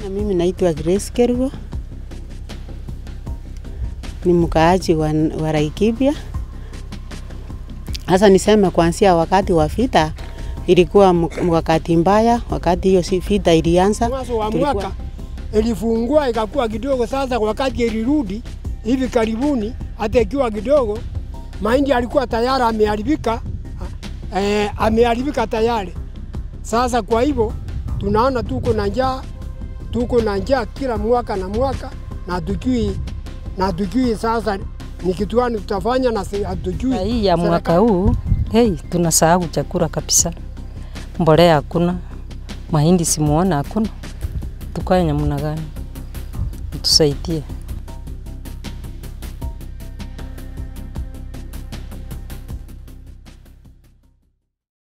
Na mimi naitwa Grace Kerugo, ni mkaaji wa, wa Laikipia. Sasa niseme kuanzia wakati wa vita ilikuwa mk- wakati mbaya, wakati hiyo si vita ilianza mwanzo wa tulikuwa- mwaka ilifungua ikakuwa kidogo. Sasa wakati ilirudi hivi karibuni, hata ikiwa kidogo, mahindi alikuwa tayari ameharibika, eh, ameharibika tayari. Sasa kwa hivyo tunaona tuko na njaa, tuko na njaa kila mwaka na mwaka, na tujui na tujui sasa ni kitu gani tutafanya na si- hatujui. Na hii ya mwaka serikali- huu hey, tunasahau chakula kabisa, mbolea hakuna, mahindi simuona hakuna, tukae namna gani? Tusaidie.